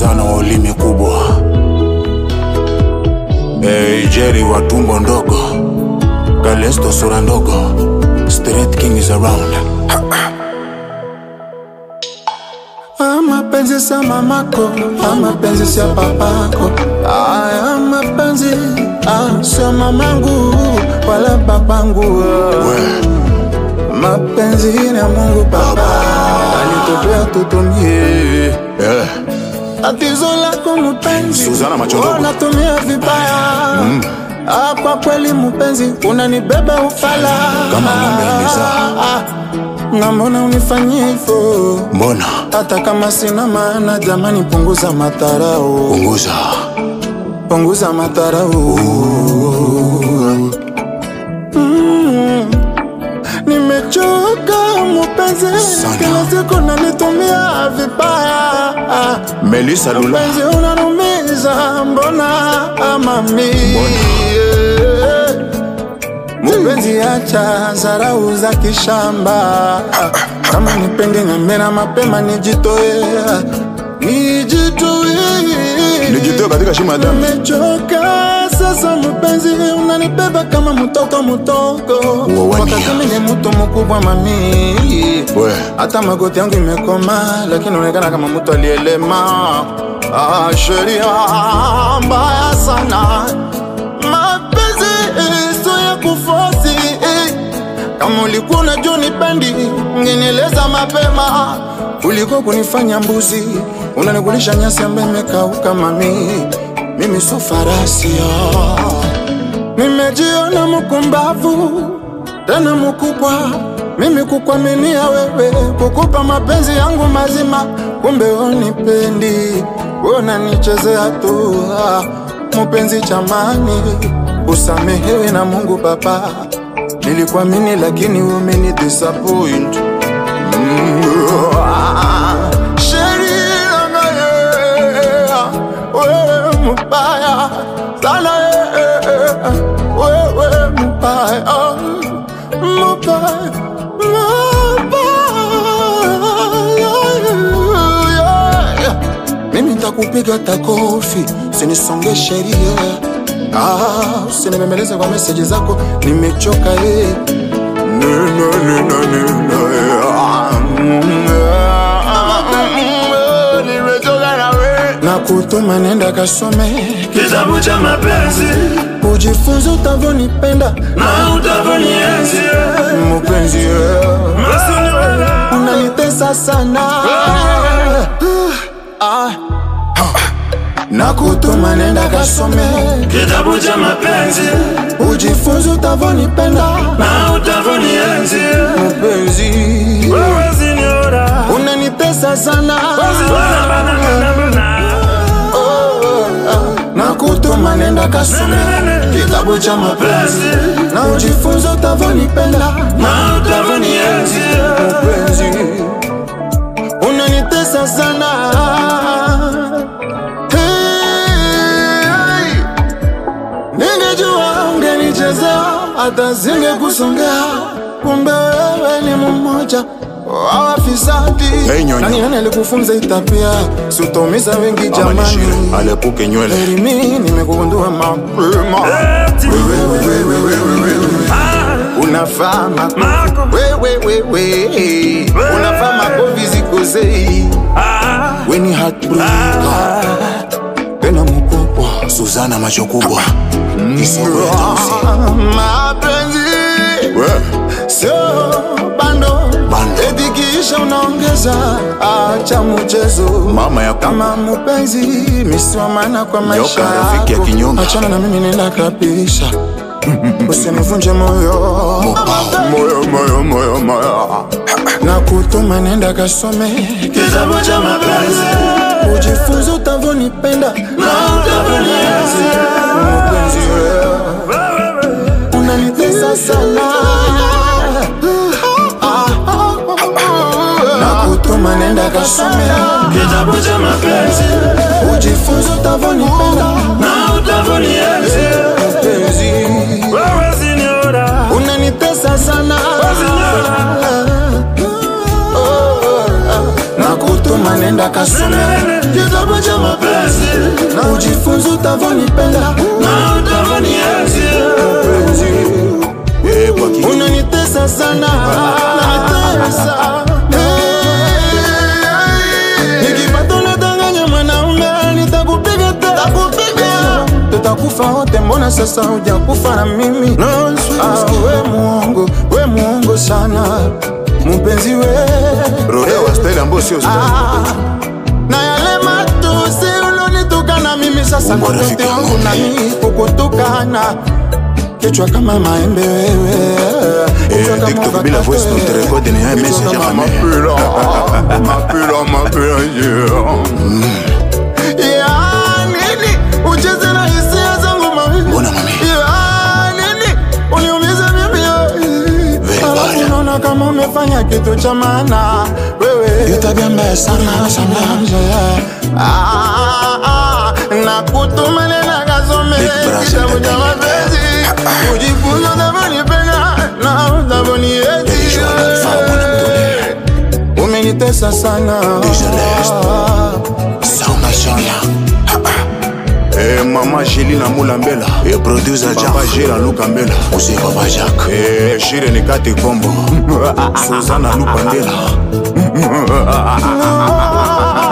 Suzana wa ulimi kubwa, hey, Jerry wa tumbo ndogo, Kalesto sura ndogo, Street King is around. Ah, mapenzi sa mamako, ah, mapenzi sia papako, ah, mapenzi ah, sio mamangu wala papangu ah. We, Mapenzi ni ya Mungu Baba alitupea tutumie. yeah. Tatizo lako mpenzi, Suzana macho ndogo. unatumia vibaya Ah, kwa kweli mpenzi, unanibeba ufala Kama ng'ombe imezaa. Ah, na mbona unifanyie hivyo? Mbona hata kama sina maana, jamani, punguza matarao, punguza punguza matarao. Mm, nimechoka mpenzi, Sana. kila siku nanitumia vibaya. Melissa Lula, Mpenzi unanumiza, mbona mami? Mpenzi acha zarau za kishamba, kama nipende ng'ambena mapema nijitoe, nijitoe nijitoe katika shimo ya damu. Nimechoka sasa mpenzi, unanibeba kama mtoto mtoto, Uwawania. wakati mimi ni mtu mkubwa mami. We, Hata magoti yangu imekoma, lakini unaonekana kama mtu aliyelema. Ah, sheria mbaya sana, mapenzi sio ya kufosi. Kama ulikuwa unajua nipendi, ungenieleza mapema kuliko kunifanya mbuzi. Unanikulisha nyasi ambayo imekauka mami, mimi sio farasi oh. Nimejiona mkumbavu tena mkubwa, mimi kukwaminia wewe, kukupa mapenzi yangu mazima, kumbe unipendi, unanichezea tu. Ah, Mpenzi chamani, usamehewe na Mungu Baba, nilikuamini lakini umeni disappoint. Mm, ah, sheria ngaya, wewe mbaya sana eh, wewe mbaya mbaya mbaya mimi ntakupiga takofi sinisonge sheria ah, usinibembeleze kwa meseji zako nimechoka eh. No, no, no, no, no, no, eh. Ah, mm, ah, mm, nimechoka na wewe. na kutuma nenda kasome kitabu cha mapenzi ujifunze utavyonipenda na utavyonienzi mpenzi eh. Masiniwala. unanitesa sana Ah. na kutuma nenda kasome kitabu cha mapenzi ujifunze utavyonipenda na utavyonienzi mpenzi wewe siniora unanitesa sana Wala bana bana bana. na kutuma nenda kasome kitabu cha mapenzi na ujifunze utavyonipenda na utavyonienzi mpenzi unanitesa sana hey, ningejua ungenichezea hata singekusongea kumbe wewe ni mmoja wa wafisadi Hey, nyonyo. nani nani alikufunza itapia sutomiza wengi ama nishire jamani alepuke nywele. Heri mimi nimekugundua mapema Eti. Wewe, wewe, wewe, wewe, wewe. Ah, unafaa makofi Mako. wewe wewe unafaa makofi zikosei ah, weni heartbreaker tena mkubwa Suzana macho kubwa, kisoko ya tausi. mapenzi We, sio bando Bando. etikiisha unaongeza acha mchezo mama ya kama kama mpenzi misiwa maana kwa maisha Nyoka rafiki ya yako. kinyonga. achana na mimi nenda kabisa usinivunje moyo moyo moyo moyo moyo na kutuma nenda kasome kitabu cha mapenzi ujifunze utavyonipenda na utavyonienzi mpenzi wewe unanitesa sana na kutuma nenda kasome kitabu cha mapenzi ujifunze utavyonipenda na utavyonienzi mpenzi wewe siniora unanitesa sana na kutuma nenda kasome kitabu cha mapenzi na ujifunze utavyonipenda na utavyonienzi Eh, kwa ki- unanitesa sana unanitesa Eh, nikipata unadanganya mwanaume nitakupiga takupiga tutakufa wote mbona sasa hujakufa na mimi ah, we muongo we muongo sana mpenzi we Rodeo wa style ambayo sio style. Ah, na yale matusi ulonitukana mimi sasa Umo rafiki kokote wangu yangu. nami kukutukana kichwa kama maembe wewe Kichwa kama TikTok bila avocado voice note wewe. record ni haya Kichwa message kama ya mame. mapira, mapira, mapira, yeah. Ya nini ucheze na hisia zangu mami Mbona mami? Ya nini uniumize mimi Very alafu bad. unaona kama umefanya kitu cha maana wewe hiyo tabia mbaya sana sana Ah, ah, na kutumane na kasome Big brother, kitabu cha Daniel. mapenzi ujifunze unavyonipenda na unavyonienzi Deja Alpha, mwana mtole. umenitesa sana Deja Lest. Sauna Shania. Eh, mama Jelina Mulambela eh, producer Papa Jera Luka Mbela Ose Papa Jacques eh, Shire Nikati Kombo Suzana Lupandela